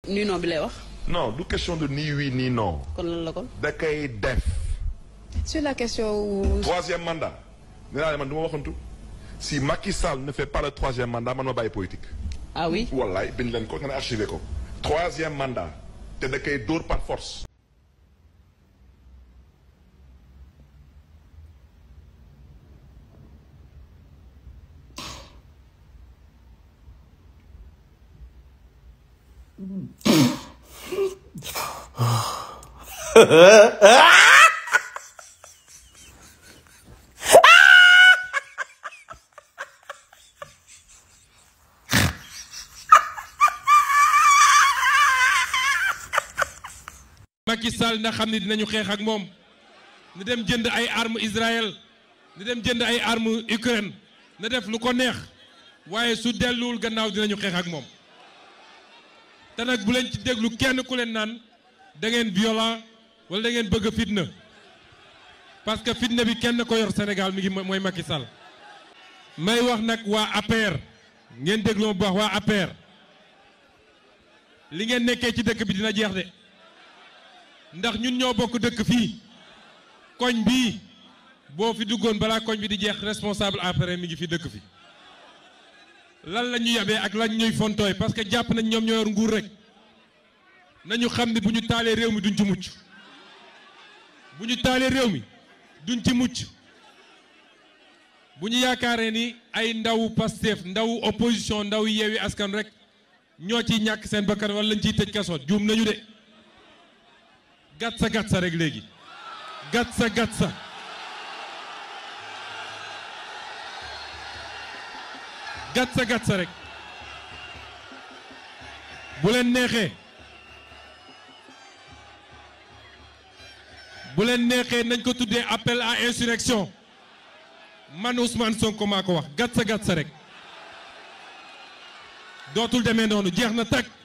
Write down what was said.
nii non bi lay wax non du question de ni oui ni non kon lan la kon. da koy def sur la question wu troisième mandat nee naa ne man du ma waxantu si Macky Sall ne fait pas le troisième mandat man ma bàyyi politique ah oui wallaay bind leen ko nga ne archivé ko troisième mandat te da koy dóor par force Macky Sall na xam ne dinañu xeex ak moom na dem jënd ay armes Israël na dem jënd ay armes Ukraine na def lu ko neex waaye su delluwul gannaaw dinañu xeex ak moom te nag bu leen ci déglu kenn ku leen naan da ngeen violent wala da ngeen bëgg fitna parce que fitna bi kenn ko yor Sénégal mi ngi mooy Macky Sall may wax nag waa APR ngeen déglu ma bu baax waa APR li ngeen nekkee ci dëkk bi dina jeex de ndax ñun ñoo bokk dëkk fii koñ bii boo fi duggoon balaa koñ bi di jeex responsable APR mi ngi fi dëkk fi lan la ñu yabee ak lan ñuy fontooy parce que jàpp nañ ñoom ñoo yor nguur rek nañu xam ne bu ñu taalee réew mi duñ ci mucc bu ñu taalee réew mi duñ ci mucc bu ñu yaakaaree ni ay ndaw Pastef ndaw opposition ndaw yeewi askan rek ñoo ciy ñàkk seen bakkan wala lañ ciy tëj kaso juum nañu de gatsa gatsa rek léegi gatsa gatsa gatsa gatsa rek bu leen neexee bu leen neexee nañ ko tuddee appel à insurrection man Ousmane Sonko maa ko wax gatsa gatsa rek dootul demee noonu jeex na tag